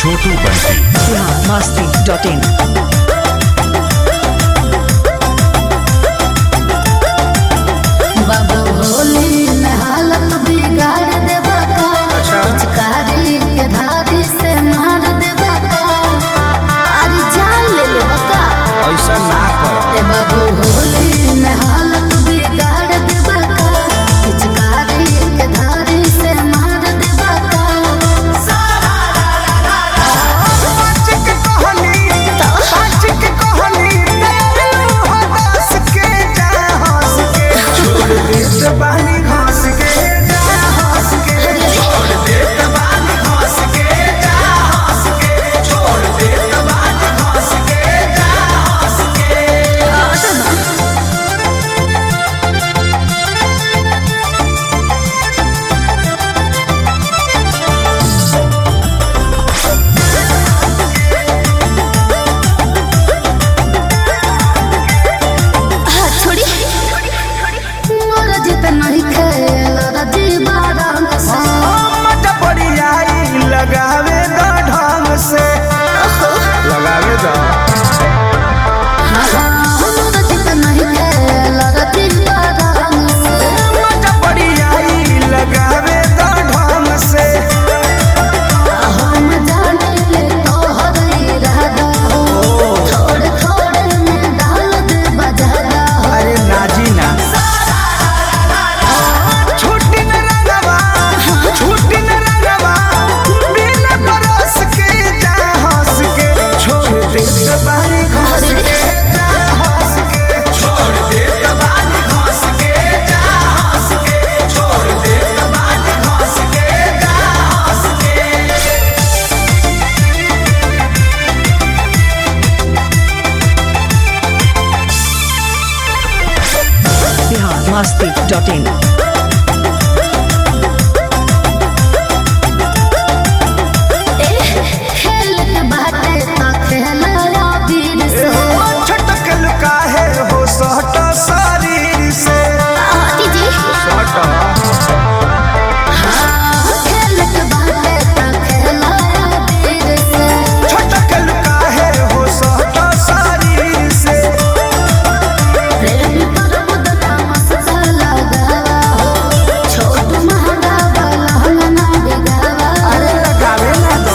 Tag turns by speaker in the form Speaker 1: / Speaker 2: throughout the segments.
Speaker 1: Chhotu Bunty
Speaker 2: Bihar Masti dot in
Speaker 3: बाबू होली में हालत बिगाड़ देबा का पिचकारी के धारी से मार देबा का अरे जान ले लेबा का
Speaker 4: ऐसा ना कर
Speaker 3: ए बाबू होली में हालत बिगाड़ देबा का पिचकारी के धारी से मार देबा का
Speaker 4: सच के कहानी सच के कहानी तेरे हंस के जा हंस के छोड़ दे जबानी हंस के जा हंस के छोड़ दे जबानी हंस के जा हंस के छोड़ दे जबानी हंस के जा हंस के
Speaker 3: हाथ छोड़ी मोर जित नहीं खेल रजी बारंग से
Speaker 4: मत पड़ी आई लगावे द ढंग से लगावे द
Speaker 3: मोर जित नहीं खेल रजी बारंग से
Speaker 4: मत पड़ी आई लगावे द ढंग से
Speaker 3: हम जाने ले तोहर इरादा हो थोड़े थोड़े में डाल दे बजादा हो
Speaker 4: अरे नाजी ना छुट्टी न रंगवा छुट्टी न रंगवा बिन बरस के जा हंस के छोड़ दे जबानी घस के जा हंस के छोड़ दे जबानी घस के जा हंस के छोड़ दे जबानी घस के जा हंस के
Speaker 2: बिहार मस्ती डॉट इन
Speaker 3: खेल के बाटे तो खेला वीर से
Speaker 4: छटकल काहे हो सहट शरीर से
Speaker 3: आती जी
Speaker 4: सहट
Speaker 3: खेल के बाटे तो खेला वीर से
Speaker 4: छटकल काहे हो सहट शरीर से
Speaker 3: प्रेम पर बुदता मस्ता लगावा हो छोट महंगा वाला ना बिगावा
Speaker 4: अरे लगावे ना दो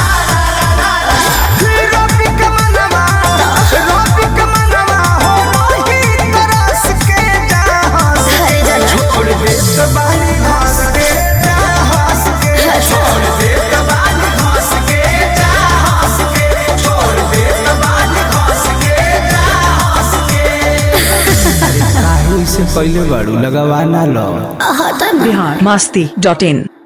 Speaker 4: रोपी के मनवा रोपी के मनवा हो रोही तरस के जा हंस
Speaker 3: हरे जला
Speaker 4: छोड़ दे जबानी हंस के जा हंस के छोड़ दे जबानी हंस के जा हंस के छोड़ दे जबानी हंस के जा हंस के काहे से पहले बाड़ू लगावा ना लो
Speaker 3: हटा
Speaker 2: बिहार मस्ती डॉट इन